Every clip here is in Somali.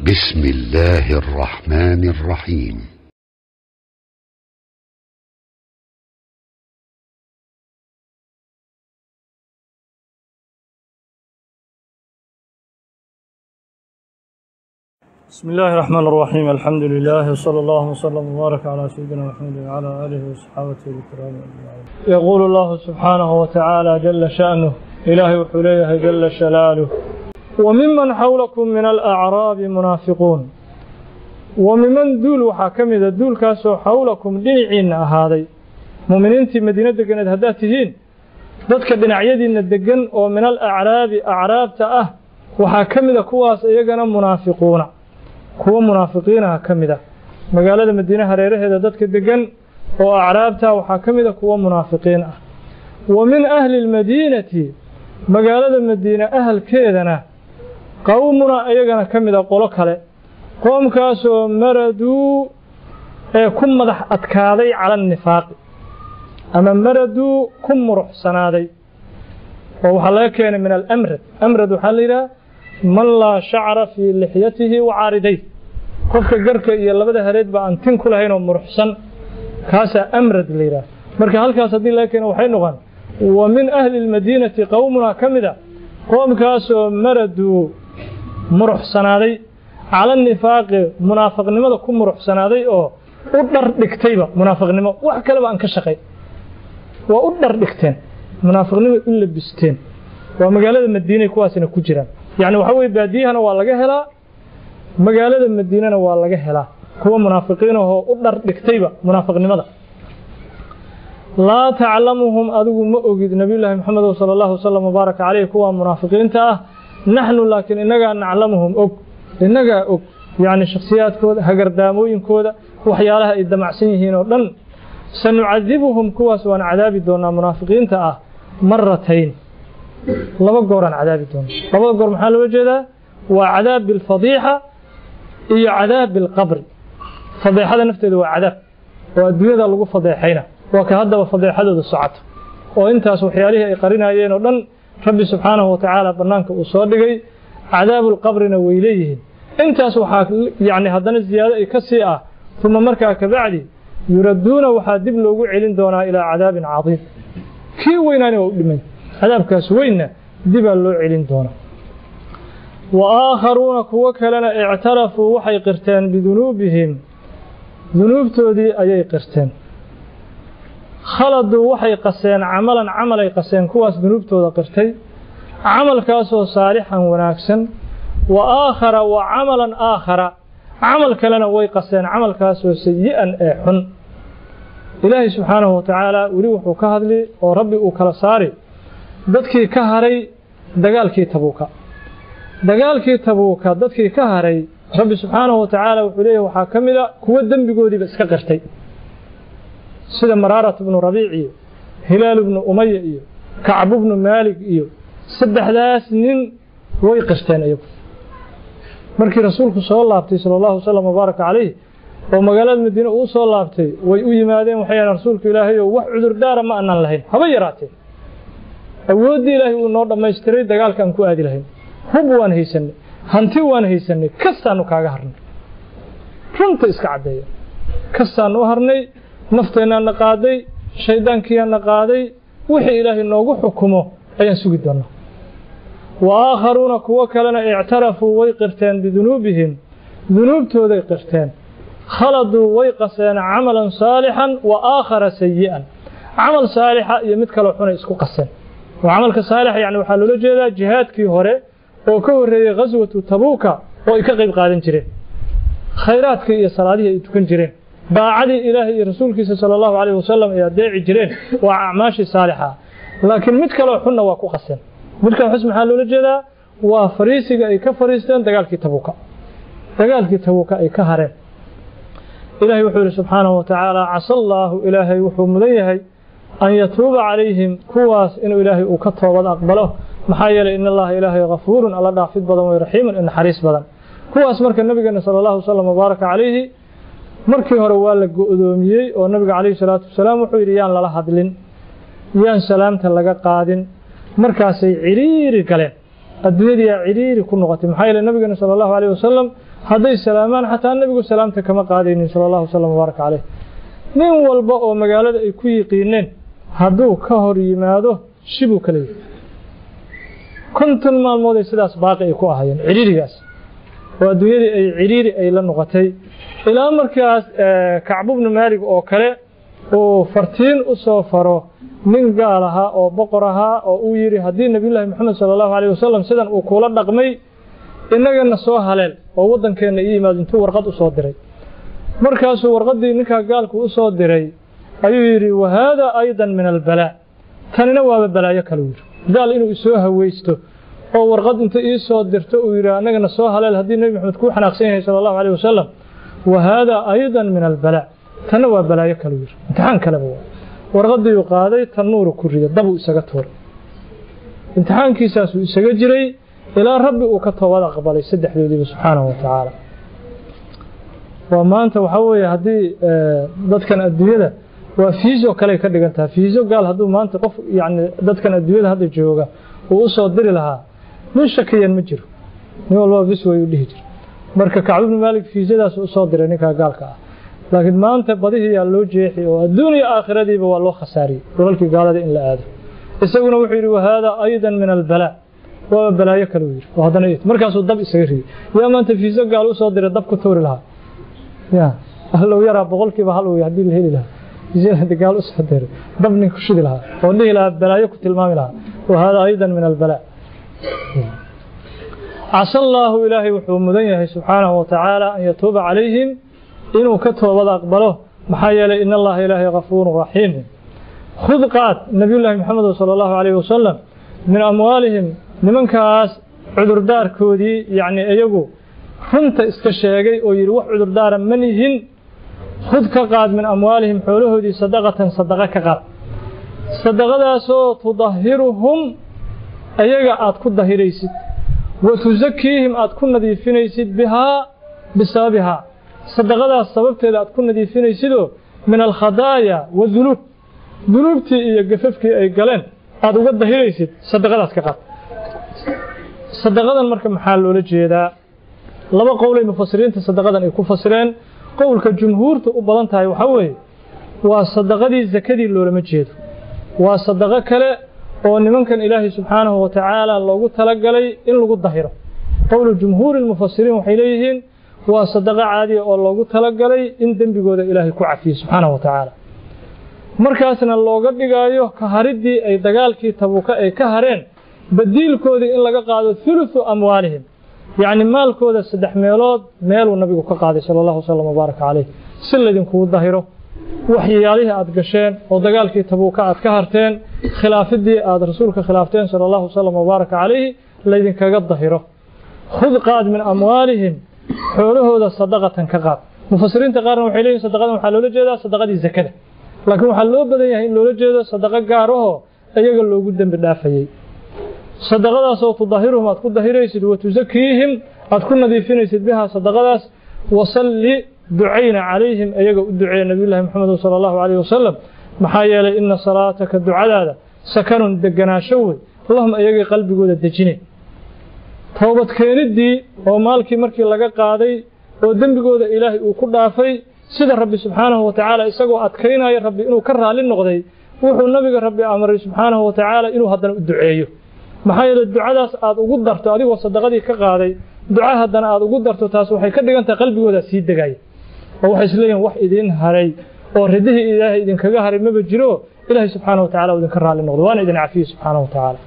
بسم الله الرحمن الرحيم بسم الله الرحمن الرحيم الحمد لله وصلى الله وسلم وبارك على سيدنا محمد وعلى اله وصحابته الكرام اجمعين يقول الله سبحانه وتعالى جل شأنه إلهي وحليه جل شلاله وممن حولكم من الأعراب منافقون وممن دول وحاكمد دول كاسو حولكم دنعين هذا مؤمنين مدينة دقنت هداتهين dadka dhinacyadiina degan oo min alacraabi acraabta ah waxaa ka mida kuwaas iyagana munaafiquuna kuwa munaafiqiinaha ka mid ah magaalada madiine hareeraheeda dadka degan oo acraabta waxaa ka mida kuwa munaafiqiin ah wa min ahli lmadiinati magaalada madiine ahalkeedana qowmuna iyagana ka mida qolo kale qoomkaasoo maraduu ee ku madax adkaaday cala annifaaqi ama maraduu ku muruxsanaaday oo waxaa laga keenay min alamrad amrad waxaa la yidhaha man laa shacra fii lixyatihi wa caariday qofka garka iyo labada hareedba aan tin ku lahayn oo muruxsan kaasaa amrad la yidhaha marka halkaas haddii laga keeno waxay noqon wa min ahli lmadiinati qowmunaa ka mid a qoomkaasoo maraduu muruxsanaaday cala nifaaqi munaafiqnimada ku muruxsanaaday oo u dhar dhigtayba munaafiqnimo wax kaleba aan ka shaqay waa u dhar dhigteen munaafiqnimay u labisteen waa magaalada madiinay kuwaasina ku jiraan yacni waxaa weye baadiyahana waa laga helaa magaalada madiinana waa laga helaa kuwa munaafiqiin ahoo u dhar dhigtayba munaafiqnimada laa taclamuhum adigu ma ogid nabiyullaahi maxamed sala allahu wasalam wabaaraka caleyh kuwa munaafiqiinta ah naxnu laakiin innagaa naclamuhum og innagaa og yacni shakhsiyaadkooda hagardaamooyinkooda waxyaalaha ay damacsan yihiin oo dhan sanucadibuhum kuwaas waan cadaabi doonaa munaafiqiinta ah maratayn laba gooraan cadaabi doona labada goor maxaa loola jeedaa waa cadaab bilfadiixa iyo cadaab bilqabri fadeexada nafteeda waa cadaab oo adduunyada lagu fadeexayna waa ka haddaba fadeexadooda socoto oo intaas waxyaalihii ay qarinayeen oo dhan rabbi subxaanahu watacaala bannaanka uu soo dhigay cadaabulqabrina way leeyihiin intaas waxaa yacni haddana ziyaado ay ka sii ah uma markaa kabacdi yuradduuna waxaa dib loogu celin doonaa ilaa cadaabin cadiim kii weynaani waa u dhimay cadaabkaas weynna dibaa loo celin doonaa wa aakharuuna kuwo kalena ictarafuu waxay qirteen bidunuubihim dunuubtoodii ayay qirteen khaladuu waxay qaseen camalan camalay qaseen kuwaas dunuubtooda qirtay camalkaasoo saalixan wanaagsan wa aakhara wa camalan aakhara camal kalena way qaseen camalkaasoo sayi-an ee xun ilaahay subxaanahu watacaala weli wuxuu ka hadli oo rabbi uu kala saari dadkii ka haray dagaalkii tabuuka dagaalkii tabuuka dadkii ka haray rabbi subxaanahu watacaala wuxuu leeyahy waxaa ka mid a kuwo dembigoodiiba iska qirtay sida maraarat bnu rabiic iyo hilaal bnu umaya iyo kacbu bnu maalig iyo saddexdaas nin way qirteen iyagu markii rasuulku soo laabtay sala allahu wasalam wabaaraka calayh oo magaalada madiine uu soo laabtay way u yimaadeen waxay yidhahan rasuulku ilaahay oo wax cudurdaara ma annaan lahayn haba yaraatee awooddii ilaahay uu noo dhammaystiray dagaalka aan ku aadi lahayn hub waan haysanay hanti waan haysanay kastaanu kaaga harnay runta iska caddeeya kastaanu u harnay nafteennaana qaaday shayddaankiyaana qaaday wixii ilaahay noogu xukumo ayaan sugi doonaa wa aakharuuna kuwo kalena ictarafuu way qirteen bidunuubihim dunuubtooday qirteen khaladuu way qaseen camalan saalixan wa aakhara sayi'an camal saalixa iyo mid kaloo xunay isku qaseen oo camalka saalixa yani waxaa loola jeedaa jihaadkii hore oo ka horreeyey ghaswatu tabuuka oo ay ka qayb qaadan jireen khayraadkii iyo salaadihii ay tukan jireen daacadii ilaahay iyo rasuulkiisa sala allahu calayhi wasalam ay adeeci jireen waa acmaashii saalixa laakiin mid kaloo xunna waa ku qaseen midkan xus maxaa loola jeedaa waa fariisiga ay ka fariisteen dagaalkii tabuuka dagaalkii tabuuka ay ka hareen ilaahay wuxuu yihi subxaanahu watacaala casa allaahu ilaahay wuxuu mudan yahay an yatuuba calayhim kuwaas inuu ilaahay uu ka toobad aqbalo maxaa yeelay in allaha ilaahay kafuurun alla dhaafid badan way raxiimun in naxariis badan kuwaas marka nabigeena sala allahu wasalam wabaaraka calayhi markii hore waa la go-doomiyey oo nabiga calayhi salaatu wasalaam wuxuu yidhi yaan lala hadlin yaan salaamta laga qaadin markaasay ciriiri galeen adduunyadiyaa ciriiri ku noqotay maxaa yeele nabigeena sala allahu alayh wasalam hadday salaamaan xataa nebigu salaamta kama qaadaynin sala allahu wasalam wbaaraka caleyh nin walba oo magaalada ay ku yiqiineen hadduu ka hor yimaado shibuu kala yihi konton maalmood ay sidaas baaqi ay ku ahayeen cidhiirigaas oo adduunyadii ay cidhiiri ay la noqotay ilaa markaas kacbu bnu maalig oo kale uu fartiin u soo faro nin gaal ahaa oo boqor ahaa oo uu yidhi haddii nebiyullaahi moxamed sala allahu caleyh wasalam sidan uu kuula dhaqmay innagana soo haleel oo waddankeenna ii yimaado intuu warqad u soo diray markaasuu warqaddii ninkaa gaalku u soo diray ayuu yidhi wa haadaa aydan min albalaa tanina waaba balaayo kaluu yidhi gaal inuu isoo hawaysto oo warqad inta ii soo dirto uu yidhi annagana soo haleel haddii nebi moxamed kuu xanaaqsan yahay sala allahu caleyh wasalam wa haadaa aydan min albalaa tanna waa balaayo kaluu yidhi imtixaan kaleba waa warqadiiuu qaaday tannuuru ku rida dabuu isaga tuuray imtixaankiisaasuu isaga jiray ilaa rabbi uu ka toobad aqbalay saddexdoodiiba subxaanahu wa tacaala waa maanta waxaa weeye haddii dadkan adduunyada waa fiiso kaley ka dhigan tahay fiiso gaal hadduu maanta qof yacni dadkan adduunyada hadda jooga uu u soo diri lahaa nin shakiyan ma jiro nin walbaba bis way u dhihi jira marka kacbu bnu maalik fiisadaas u soo diray ninkaa gaalka ah laakiin maanta badihii yaa loo jeexi oo adduuniya aakhiradiiba waa loo khasaariyey dhulalkii gaalada in la aado isaguna wuxuu yidhi wahaadaa aydan min albalaa waaba balaayo kale uu yidhi oo haddana markaasuu dab isaga riyey yaa maanta fiiso gaal u soo diray dab ku tuuri lahaa ya allow yaraa boqolkiiba hal uu haddii la heli lahaa fiisada gaal u soo diray dab nin ku shidi lahaa oo dhihi lahaa balaayo ku tilmaami lahaa wahaadaa aydan min albalaa casa allaahu ilaahay wuxuu mudan yahay subxaanahu wa tacaala an yatuuba calayhim inuu ka toobad aqbalo maxaa yeelay in allaha ilaahay kafuurun raxiim khud qaad nebiyullaahi moxamed sala allahu calayhi wasalam min amwaalihim nimankaas cudurdaarkoodii yacni iyagu runta iska sheegay oo yidhi wax cudurdaara ma nihin khud ka qaad min amwaalihim xoolahoodii sadaqatan sadaqa ka qaad sadaqadaasoo tudahiruhum ayaga aad ku dahiraysid wa tusakiihim aad ku nadiifinaysid bihaa bisababihaa sadaqadaas sababteeda aad ku nadiifinaysidoo min alkhadaaya wadunuub dunuubtii iyo gafafkii ay galeen aad uga dahiraysid sadaqadaas ka qaad sadaqadan marka maxaa loola jeedaa laba qowlay mufasiriinta sadaqadan ay ku fasireen qowlka jumhuurta u badan tahay waxaa weeye waa sadaqadii sakadii loolama jeedo waa sadaqo kale oo nimankan ilaahay subxaanahu wa tacaala loogu talagalay in lagu dahiro qowlu jumhuuri lmufasiriin waxay leeyihiin waa sadaqo caadiya oo loogu talagalay in dembigooda ilaahay ku cafiyo subxaanahu wa tacaala markaasna looga dhigaayo ka hariddii ay dagaalkii tabuuka ay ka hareen badiilkoodii in laga qaado huluthu amwaalihim yacni maalkooda saddex meelood meeluu nabigu ka qaaday sala allahu wasalam wabaaraka caleyh si laydinkugu dahiro waxyaalihii aad gasheen oo dagaalkii tabuuka aad ka harteen khilaafidii aad rasuulka khilaafteen sala allahu wasalam wabaaraka calayhi laydinkaga dahiro khud qaad min amwaalihim xoolahooda sadaqatan ka qaad mufasiriinta qaarna waxay leeyihin sadaqadan waxaa loola jeedaa sadaqadii zakada laakiin waxaa loo badan yahay in loola jeedo sadaqo gaar ahoo iyaga loogu dembi dhaafayey sadaqadaasoo tudahiruhum aad ku dahiraysid wa tusakiihim aad ku nadiifinaysid bihaa sadaqadaas wasalli ducayna calayhim iyaga u duceeya nabiyullaahi moxamed sala allahu calayhi wasalam maxaa yeelay ina salaataka ducadaada sakanun deganaasho wey allahuma iyagay qalbigooda dejine toobadkeeniddii oo maalkii markii laga qaaday oo dembigooda ilaahay uu ku dhaafay sida rabbi subxaanahu wa tacaala isagoo adkaynaya rabbi inuu ka raalli noqday wuxuu nabiga rabbi amray subxaanahu wa tacaala inuu haddana u duceeyo maxaa yeeley ducadaas aad ugu darto adigoo sadaqadii ka qaaday duca haddana aad ugu darto taas waxay ka dhigan tahay qalbigooda sii degaya oo waxay isleeyihin wax idiin haray oo ridihii ilaahay idinkaga haray maba jiro ilaahay subxaanahu wa tacala uu idinka raalli noqdo waana idin cafiyey subxaanahu wa tacaala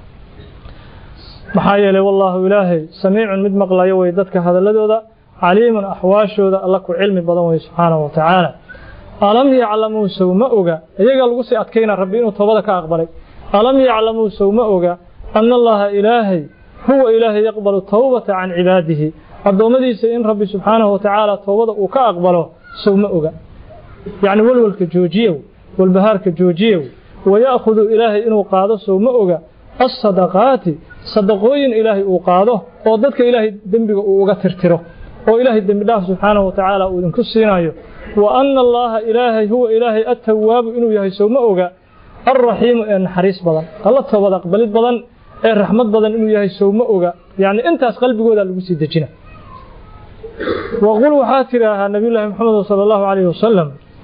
maxaa yeelay wallaahu ilaahay samiicun mid maqlayo way dadka hadalladooda caliimun axwaashooda alla ku cilmi badan wey subxaanahu wa tacaala alam yaclamuu sow ma oga iyagaa lagu sii adkayna rabbi inuu toobada ka aqbalay alam yaclamuu sow ma oga ana allaha ilaahay huwa ilaahay yaqbalu towbata can cibaadihi addoommadiisa in rabbi subxaanahu wa tacaala toobada uu ka aqbalo sow ma oga yacni welwelka joojiyow walbahaarka joojiyow waya'khudu ilaahay inuu qaado sow ma oga alsadaqaati sadaqooyin ilaahay uu qaado oo dadka ilaahay dembiga uu uga tirtiro oo ilaahay dembi dhaaf subxaanahu wa tacaala uu idinku siinayo wa anna allaaha ilaahay huwa ilaahay attawaabu inuu yahay sow ma oga alraxiimu ee naxariis badan alla toobad aqbalid badan ee raxmad badan inuu yahay sow ma oga yacni intaas qalbigooda lagu sii dejina waqul waxaa tidhaahaa nabiyullaahi maxamed sala allahu calayhi wasalam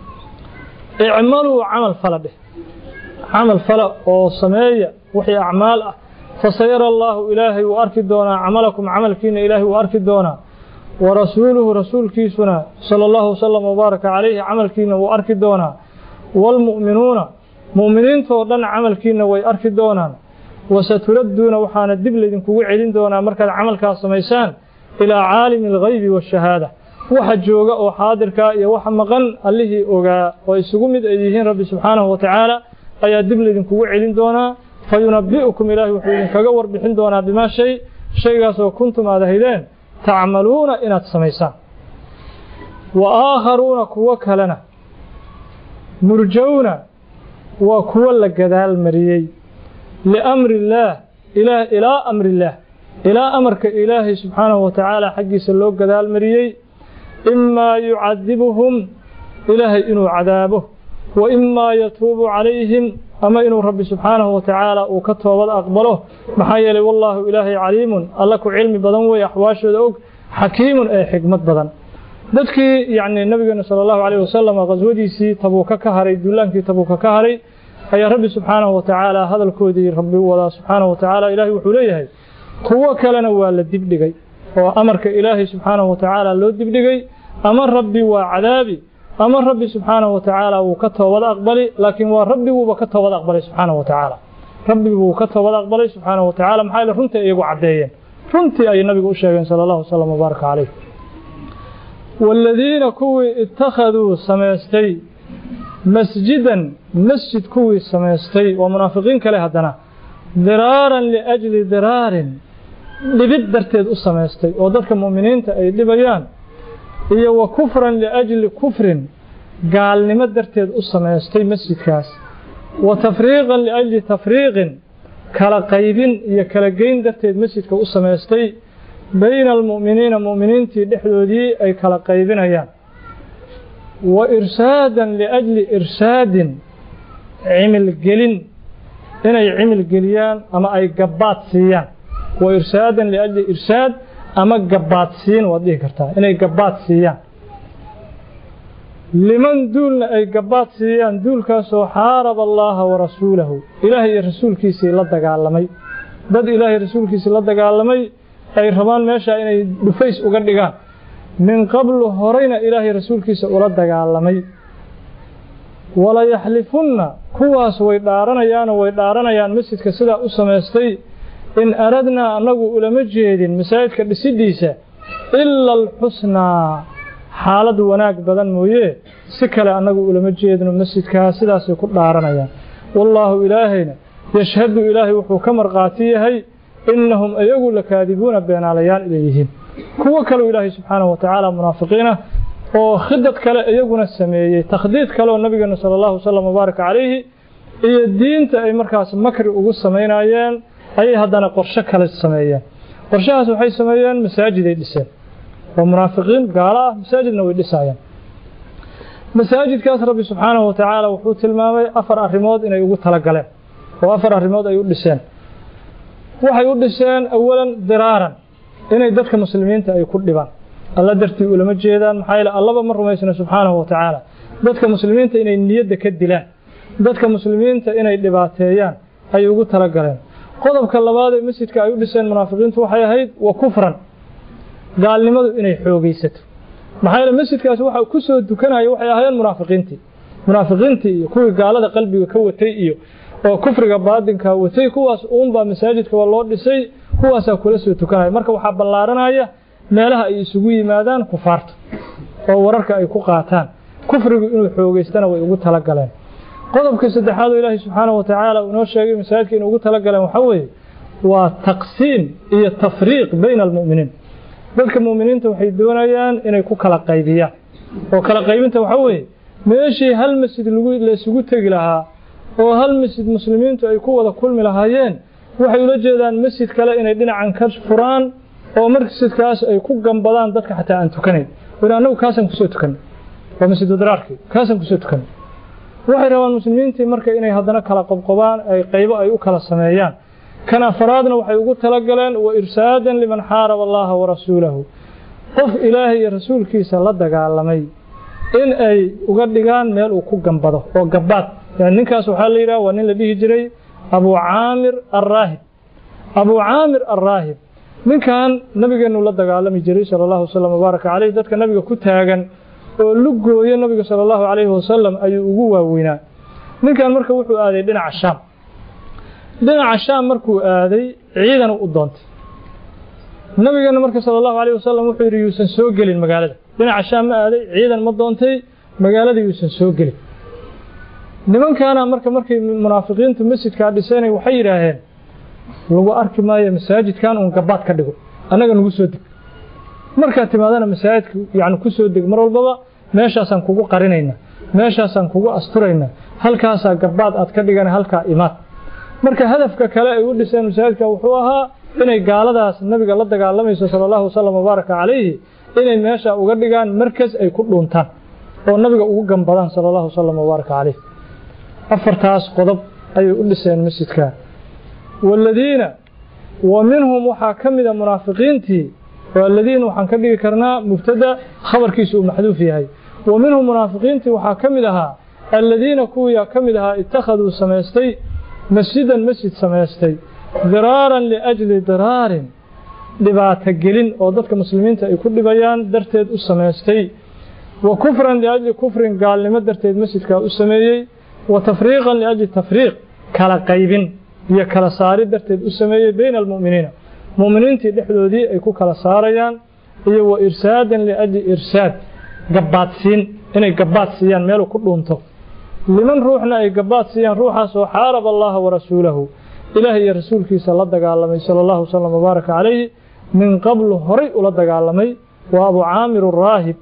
icmaluu camal fala dheh camal fala oo sameeya wixii acmaal ah fasayara allaahu ilaahay wuu arki doonaa camalakum camalkiina ilaahay wuu arki doonaa warasuuluhu rasuulkiisuna sala allahu wasalam wabaaraka calayhi camalkiina wuu arki doonaa waalmu'minuuna mu'miniintoo dhan camalkiina way arki doonaan wasaturadduuna waxaana dib laydinkugu celin doonaa markaad camalkaas samaysaan ilaa caalimi alghaybi waashahaada waxa jooga oo xaadirkaa iyo waxa maqan allihii ogaa oo isugu mid ay yihiin rabbi subxaanahu wa tacaala ayaa dib laydinkugu celin doonaa fa yunabbi'ukum ilaahay wuxuu idinkaga warbixin doonaa bimaa shay shaygaasoo kuntum aad ahaydeen tacmaluuna inaad samaysaan wa aakharuuna kuwo kalena murjowna waa kuwo la gadaal mariyey liamri illaah ilaa amri illaah ilaa amarka ilaahay subxaanahu wa tacaala xaggiisa loo gadaal mariyey imaa yucadibuhum ilaahay inuu cadaabo wa imaa yatuubu calayhim ama inuu rabbi subxaanahu wa tacaala uu ka toobad aqbalo maxaa yeelay wallaahu ilaahay caliimun alla ku cilmi badan wey axwaashooda og xakiimun ee xigmad badan dadkii yacni nabigeena sala allahu calayhi wasalam qaswadiisii tabuuka ka haray duulaankii tabuuka ka haray ayaa rabbi subxaanahu wa tacaala hadalkoodii rabbi u wadaa subxaanahu wa tacaala ilaahay wuxuu leeyahay kuwo kalena waa la dibdhigay oo amarka ilaahay subxaanahu wa tacaala loo dibdhigay ama rabbi waa cadaabi ama rabbi subxaanahu wa tacaala wuu ka toobad aqbali laakiin waa rabbiguuba ka toobad aqbalay subxaanahu wa tacaala rabbiguu ka toobad aqbalay subxaanahu wa tacaala maxaa yeele runtii iyagu caddeeyeen runtii ayay nabigu u sheegeen sala allahu wasalam wabaaraka calayh waaladiina kuwii ittakhaduu samaystay masjidan masjid kuwii samaystay waa munaafiqiin kale haddana diraaran liajli diraarin dhibid darteed u samaystay oo dadka mu'miniinta ay dhibayaan iyo wa kufran liajli kufrin gaalnimo darteed u samaystay masjidkaas wa tafriiqan liajli tafriiqin kala qaybin iyo kala geyn darteed masjidka u samaystay bayna almu'miniina mu'miniintii dhexdoodii ay kala qaybinayaan wa irsaadan liajli irsaadin cimilgelin inay cimil geliyaan ama ay gabbaad siiyaan wa irsaadan liajli irsaad ama gabbaad siin waad dhihi kartaa inay gabbaad siiyaan liman duulna ay gabbaad siiyaan duulkaasoo xaaraba allaaha wa rasuulahu ilaahay iyo rasuulkiisii la dagaalamay dad ilaahay rasuulkiisii la dagaalamay ay rabaan meeshaa inay dhufays uga dhigaan min qablu horeyna ilaahay rasuulkiisa ula dagaalamay walayaxlifunna kuwaas way dhaaranayaanoo way dhaaranayaan masjidka sidaa u samaystay in aradnaa annagu ulama jeedin masaajidka dhisiddiisa ila alxusnaa xaalad wanaag badan mooye si kale annagu ulama jeedno masjidkaa sidaasay ku dhaaranayaan wallaahu ilaahayna yashhadu ilaahay wuxuu ka markhaati yahay innahum ayagu lakaadibuuna beenaalayaal inay yihiin kuwo kaleu ilaahay subxaanahu wa tacaala munaafiqiinah oo khidad kale iyaguna sameeyey takhdiid kaleoo nabigeena sala allahu wasalam wabaaraka calayhi iyo diinta ay markaas makri ugu samaynayeen ayay haddana qorshe kale sameeyeen qorshahaas waxay sameeyeen masaajiday dhiseen waa munaafiqiin gaalo ah masaajidna way dhisayeen masaajidkaas rabbi subxaanahu wa tacaala wuxuu tilmaamay afar arrimood inay ugu talagaleen oo afar arrimood ay u dhiseen waxay u dhiseen awalan diraaran inay dadka muslimiinta ay ku dhibaan alla dartii ulama jeedaan maxaa yeele allaba ma rumaysna subxaanahu wa tacaala dadka muslimiinta inay niyadda ka dilaan dadka muslimiinta inay dhibaateeyaan ayay ugu talagaleen qodobka labaad ee masjidka ay u dhiseen munaafiqiintu waxay ahayd wa kufran gaalnimadu inay xoogaysato maxaa yeele masjidkaasi waxa ku soo dukanaya waxay ahaayeen munaafiqiintii munaafiqiintii iyo kuwii gaalada qalbiga ka watay iyo oo kufriga baadinka watay kuwaas uunbaa masaajidka waa loo dhisay kuwaasaa kula soo tukanaya marka waxaa ballaaranaya meelaha ay isugu yimaadaan kufaarta oo wararka ay ku qaataan kufrigu inuu xoogaystana way ugu talagaleen qodobka saddexaad oo ilaahay subxaanahu wa tacaala uu inoo sheegay masaajidka inay ugu talagaleen waxaa weeye waa taqsiim iyo tafriiq bayna almu'miniin dadka mu'miniinta waxay doonayaan inay ku kala qaybiyaan oo kala qaybinta waxaa weeye meeshii hal masjid lagu la isugu tegi lahaa oo hal masjid muslimiintu ay ku wada kulmi lahaayeen waxay ula jeedaan masjid kale inay dhinacan ka furaan oo masjidkaas ay ku gambadaan dadka xataa aan tukanayn ina annagu kaasaan kusoo tukanay waa masjidu diraarkii kaasaan kusoo tukanay waxay rabaan muslimiintii marka inay haddana kala qobqobaan ay qaybo ay u kala sameeyaan kan afaraadna waxay ugu talagaleen wa irsaadan liman xaaraba allaha wa rasuulahu qof ilaahay iyo rasuulkiisa la dagaalamay in ay uga dhigaan meel uu ku gambado oo gabbaad yani ninkaas waxaa la yidhaha waa nin la dhihi jiray abu caamir alraahib abu caamir alraahib ninkan nabigeenu la dagaalami jiray sala allahu wasalam wabaaraka caleyh dadka nabiga ku taagan oo lugooyo nabiga sala allahu calayhi wasalam ayuu ugu waaweynaa ninkan marka wuxuu aaday dhinaca shaam dhinaca shaam markuu aaday ciidan u doontay nabigeena marka sala allahu calayh wasalam wuxuu yidhi yuusan soo gelin magaalada dhinaca shaam ma aaday ciidan ma doontay magaalada yuusan soo gelin nimankaana marka markay munaafiqiintu masjidkaa dhisanay waxay yidhaaheen lagu arki maayo masaajidkan uun gabaad ka dhigo annaga nagu soo deg markaad timaadana masaajidka yani ku soo deg mar walbaba meeshaasaan kugu qarinayna meeshaasaan kugu asturayna halkaasaa gabaad aad ka dhigan halkaa imaad marka hadafka kale ay u dhiseen masaajidka wuxuu ahaa inay gaaladaas nabiga la dagaalamayso sala allahu wasalam wabaaraka calayhi inay meesha uga dhigaan markas ay ku dhuuntaan oo nabiga ugu gambadaan sala allahu wasalam wabaaraka calayh afartaas qodob ayay u dhiseen masjidka waaladiina wa minhum waxaa ka mida munaafiqiintii aladiina waxaan ka dhigi karnaa mubtada khabarkiisu uu maxduuf yahay wa minhum munaafiqiintii waxaa ka mid ahaa aladiina kuwiyaa ka mid ahaa ittakhaduu samaystay masjidan masjid samaystay diraaran liajli diraarin dhibaato gelin oo dadka muslimiinta ay ku dhibayaan darteed u samaystay wa kufran liajli kufrin gaalnimo darteed masjidkaa u sameeyey wa tafriiqan liajli tafriiq kala qaybin iyo kala saari darteed u sameeyey bayna almu'miniina mu'miniintii dhexdoodii ay ku kala saarayaan iyo wa irsaadan liajli irsaad gabbaadsiin inay gabbaad siiyaan meeluu ku dhuunto liman ruuxna ay gabbaad siiyaan ruuxaas oo xaaraba allaha wa rasuulahu ilaah iyo rasuulkiisa la dagaalamay sala allahu wasalam wabaaraka calayhi min qablu horay ula dagaalamay waa abu caamir araahib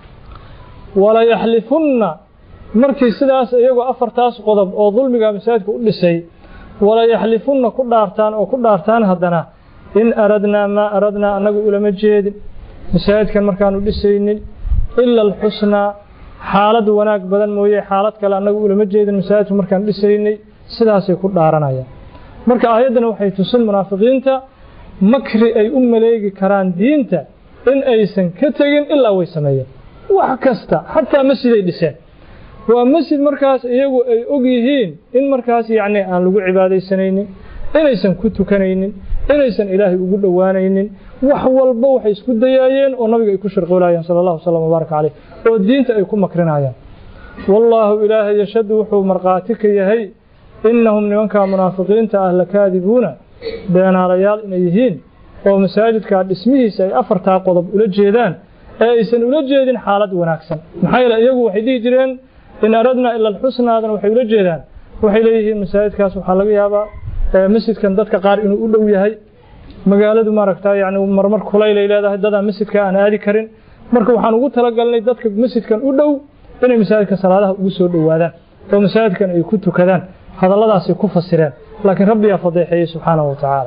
wala yaxlifunna markii sidaas iyagoo afartaas qodob oo dulmiga masaajidka u dhisay wala yaxlifunna ku dhaartaan oo ku dhaartaan haddana in aradnaa maa aradnaa annagu ulama jeedin masaajidkan markaanu dhisaynin ila alxusnaa xaalad wanaag badan mooye xaalad kale annagu ulama jeedin masaajidka markaan dhisaynay sidaasay ku dhaaranayaan marka aayaddana waxay tusin munaafiqiinta makri ay u maleegi karaan diinta in aysan ka tegin ilaa way sameeyeen wax kasta xataa masjiday dhiseen waa masjid markaas iyagu ay og yihiin in markaas yacni aan lagu cibaadaysanaynin inaysan ku tukanaynin inaysan ilaahay ugu dhowaanaynin wax walba waxay isku dayaayeen oo nabiga ay ku sharqoolayaan sala allahu wasalam wabaaraka caleyh oo diinta ay ku makrinayaan wallaahu ilaahay yashhadu wuxuu markhaati ka yahay innahum nimankaa munaafiqiinta ah lakaadibuuna beenaalayaal inay yihiin oo masaajidkaa dhismihiisa ay afartaa qodob ula jeedaan ee aysan ula jeedin xaalad wanaagsan maxaa yeele iyagu waxay dhihi jireen in aradnaa ila alxusnaadan waxay ula jeedaan waxay leeyihiin masaajidkaas waxaa laga yaabaa masjidkan dadka qaar inuu u dhow yahay magaaladu maaragtaa yani marmar kulaylay leedahay dadaan masjidka aan aadi karin marka waxaan ugu talagalnay dadka masjidkan u dhow inay masaajidka salaadaha ugu soo dhowaadaan oo masaajidkan ay ku tukadaan hadalladaasay ku fasireen laakiin rabbiyaa fadeexeeyey subxaanahu wa tacaala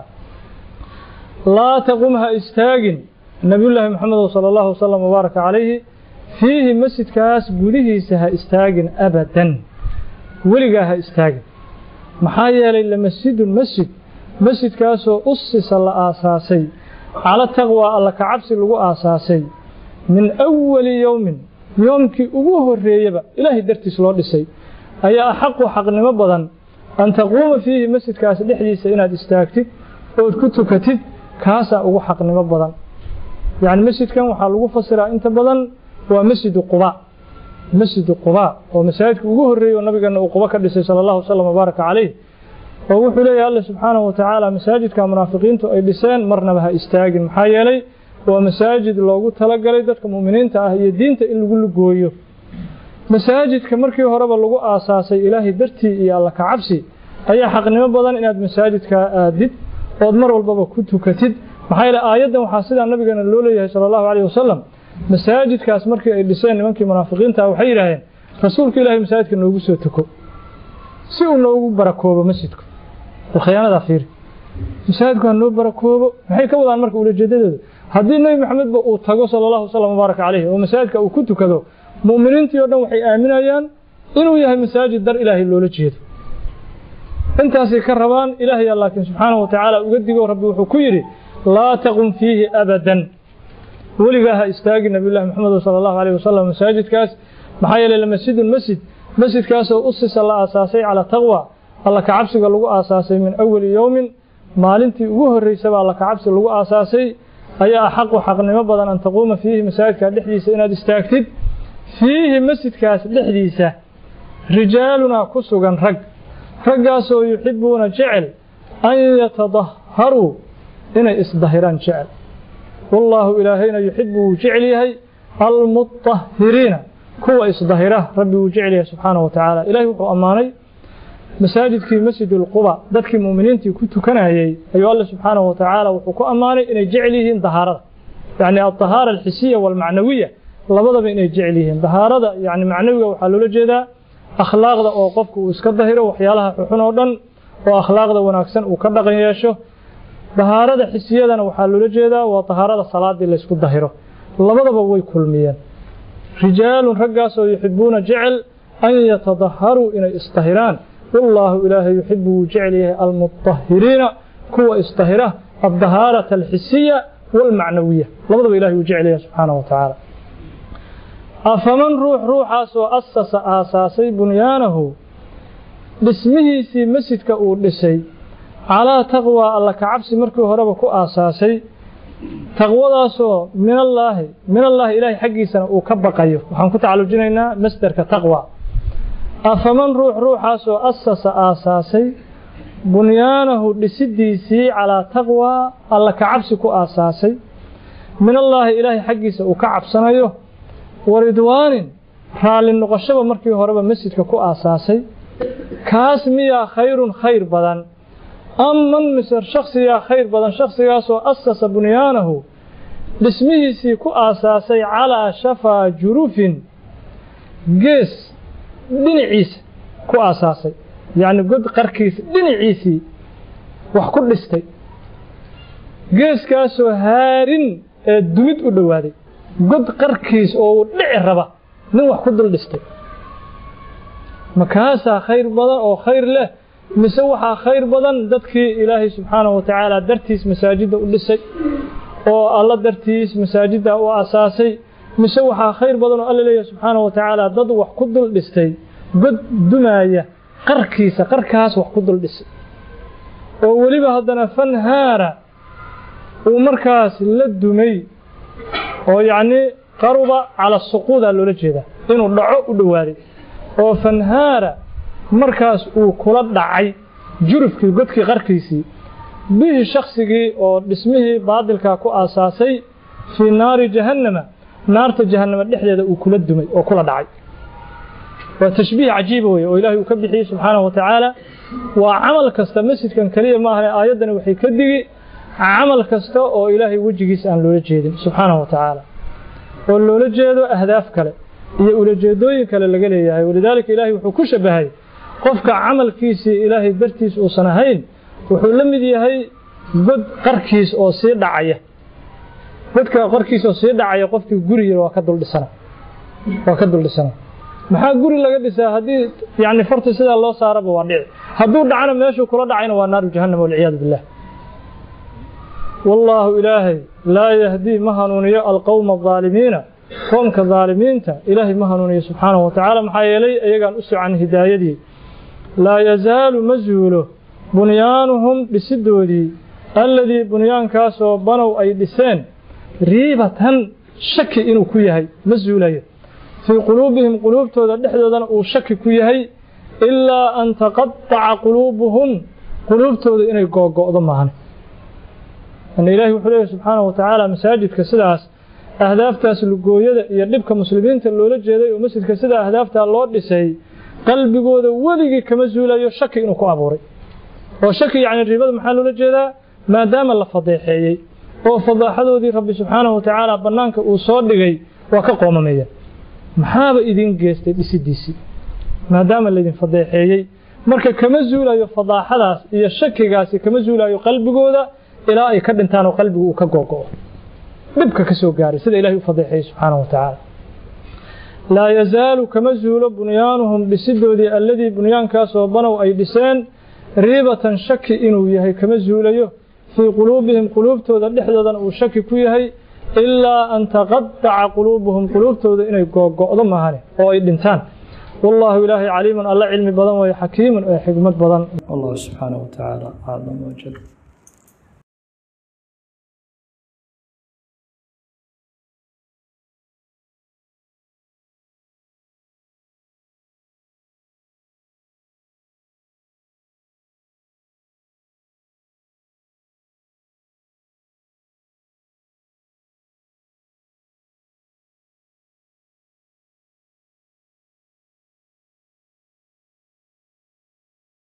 laa taqum ha istaagin nabiyullaahi maxamedo sala allahu wasalam wabaaraka calayhi fiihi masjidkaas gudihiisa ha istaagin abadan weligaa ha istaagin maxaa yeelay lamasjidun masjid masjidkaasoo usisa la aasaasay cala taqwaa alla ka cabsi lagu aasaasay min awali yowmin yoomkii ugu horreeyaba ilaahay dartiis loo dhisay ayaa axaqu xaqnimo badan an taquuma fiihi masjidkaas dhexdiisa inaad istaagtid ood ku tukatid kaasaa ugu xaqnimo badan yacni masjidkan waxaa lagu fasiraa inta badan waa masjidu quba masjidu quba oo masaajidka ugu horreeyey oo nabigeena uu quba ka dhisay sala allahu wasalam wabaaraka calayh oo wuxuu leeyahay alla subxaanahu wa tacaala masaajidka munaafiqiintu ay dhiseen marnaba ha istaagin maxaa yeelay waa masaajid loogu talagalay dadka mu'miniinta ah iyo diinta in lagu lugooyo masaajidka markii horeba lagu aasaasay ilaahay dartii iyo alla ka cabsi ayaa xaqnimo badan inaad masaajidka aadid ood mar walbaba ku tukatid maxaa yeele aayaddan waxaa sidaa nabigeena loo leeyahay sala allahu calayh wasalam masaajidkaas markii ay dhiseen nimankii munaafiqiinta ah waxay yidhaaheen rasuulka ilaahay masaajidka noogu soo tuko si uu noogu barakoobo masjidku khiyaanadaa fiiri masaajidku ha noo barakoobo maxay ka wadaan marka ulajeedadooda haddii nebi maxamedba uu tago sala allahu wasalam wabaaraka calayhi oo masaajidka uu ku tukado mu'miniintii oo dhan waxay aaminayaan inuu yahay masaajid dar ilaahay loola jeedo intaasay ka rabaan ilaahaya laakiin subxaanahu wa tacaala uga digo rabbi wuxuu ku yidhi laa taqum fiihi abadan weligaa ha istaagi nabiyullahi maxamed sala allahu alayh wasalam masaajidkaas maxaa yeelay lamasjidun masjid masjidkaasoo usisa la aasaasay calaa taqwa alla kacabsiga lagu aasaasay min awali yowmin maalintii ugu horreysaba alla kacabsi lagu aasaasay ayaa axaqu xaqnimo badan an taquuma fiihi masaajidka dhexdiisa inaad istaagtid fiihi masjidkaas dhexdiisa rijaaluna ku sugan rag raggaasoo yuxibuuna jecel an yatadaharuu inay isdahiraan jecel wallaahu ilaahayna yuxibu wuu jecel yahay almutahiriina kuwa isdahira rabbi wuu jecel yahay subxaana wa tacaala ilahay wuxuu ammaanay masaajidkii masjidulquba dadkii mu'miniintii ku tukanayey ayuu alle subxaana wa tacaala wuxuu ku ammaanay inay jecel yihiin dahaarada yacni aldahaara alxisiya waalmacnawiya labadaba inay jecel yihiin dahaarada yani macnawiga waxaa loola jeedaa akhlaaqda oo qofku uu iska dahiro waxyaalaha xuxun oo dhan oo akhlaaqda wanaagsan uu ka dhaqan yeesho dahaarada xisiyadana waxaa loola jeedaa waa dahaarada salaadii laysku dahiro labadaba way kulmiyeen rijaalun raggaasoo yuxibuuna jecel an yatadaharuu inay isdahiraan wallaahu ilaahay yuxibu wuu jecel yahay almutahiriina kuwa isdahira addahaarata alxisiya waalmacnawiya labadaba ilahay wuu jecel yahay subxaana wa tacaala afaman ruux ruuxaasoo asasa aasaasay bunyaanahu dhismihiisii masjidka uu dhisay calaa taqwaa alla kacabsi markii horeba ku aasaasay taqwadaasoo minallaahi minallaahi ilaahay xaggiisana uu ka baqayo waxaan ku tacalujinaynaa masderka taqwa afaman ruux ruuxaasoo asasa aasaasay bunyaanahu dhisidiisii calaa taqwaa alla kacabsi ku aasaasay minallaahi ilaahay xaggiisa uu ka cabsanayo waridwaanin raalli noqoshaba markii horeba masjidka ku aasaasay kaas miyaa khayrun khayr badan am man mise shaksiyaa khayr badan shaksigaasoo asasa bunyaanahu dhismihiisii ku aasaasay calaa shafaa jurufin gees dhinaciisa ku aasaasay yacni god qarkiisa dhinaciisii wax ku dhistay geeskaasoo haarin ee dumid u dhowaaday god qarkiis oo uu dhici raba nin wax ku dul dhistay makaasaa khayr badan oo khayr leh mise waxaa khayr badan dadkii ilaahay subxaanahu wa tacaala dartiis masaajidda u dhisay oo alla dartiis masaajidda u asaasay mise waxaa khayr badan oo alla leeyahay subxaanahu wa tacaala dad wax ku dul dhistay god dumaaya qarkiisa qarkaas wax ku dul dhisay oo weliba haddana fanhaara uu markaas la dumay oo yacnii qaruba cala suquudaa loola jeedaa inuu dhaco u dhowaaday oo fanhaara markaas uu kula dhacay jurufkii godkii qarkiisii bihi shaksigii oo dhismihii baadilkaa ku aasaasay fii naari jahannama naarta jahannama dhexdeeda uu kula dumay oo kula dhacay waa tashbiih cajiiba weye oo ilaahay uu ka bixiyey subxaanahu wa tacaala waa camal kasta masjidkan keliya maahane aayaddani waxay ka digi camal kasta oo ilaahay wejigiisa aan loola jeedin subxaanahu wa tacaala oo loola jeedo ahdaaf kale iyo ulajeedooyin kale laga leeyahay walidaalika ilaahay wuxuu ku shabahay qofka camalkiisii ilaahay dartiis uusan ahayn wuxuu la mid yahay god qarkiis oo sii dhacaya godka qarkiis oo sii dhacaya qofkii guriga waa ka duldhisana waa ka duldhisana maxaa guri laga dhisaa haddii yani farta sidaa loo saaraba waa dhici hadduu dhacana meeshuu kula dhacayna waa naaru jahannam walciyaadu billah wallaahu ilaahay laa yahdii ma hanuuniyo alqowma aalimiina qoomka daalimiinta ilaahay ma hanuuniyo subxaanahu wa tacaala maxaa yeelay iyagaan u socan hidaayadii laa yazaalu ma zuulo bunyaanuhum dhisidoodii alladii bunyaankaasoo banow ay dhiseen riibatan shaki inuu ku yahay ma zuulayo fii quluubihim quluubtooda dhexdoodana uu shaki ku yahay ilaa an taqadaca quluubuhum quluubtooda inay googo'do maahan an ilaahi wuxuu leeyahy subxaanahu wa tacaala masaajidka sidaas ahdaaftaas lugooyada iyo dhibka muslimiinta loola jeeday oo masjidka sidaa ahdaaftaa loo dhisay qalbigooda weligii kama zuulayo shaki inuu ku abuuray oo shaki yacni riibada maxaa loola jeedaa maadaama la fadeexeeyey oo fadaaxadoodii rabbi subxaanahu wa tacaala bannaanka uu soo dhigay waa ka qoomameeya maxaaba idin geestay dhisidiisii maadaama laydin fadeexeeyey marka kama zuulayo fadaaxadaas iyo shakigaasi kama zuulayo qalbigooda ilaa ay ka dhintaan oo qalbigu uu ka googo'o dhibka ka soo gaaray sida ilahay u fadeexeeyey subxaanahu wa tacaala laa yazaalu kama zuulo bunyaanuhum dhisidoodii alladii bunyaankaasoo banow ay dhiseen riibatan shaki inuu yahay kama zuulayo fii quluubihim quluubtooda dhexdoodana uu shaki ku yahay ilaa an taqadaca quluubuhum quluubtooda inay googo'do mahane oo ay dhintaan والله إلهي عليم الله علم بدن وحكيم وحكمة بدن الله سبحانه وتعالى أعلم وجل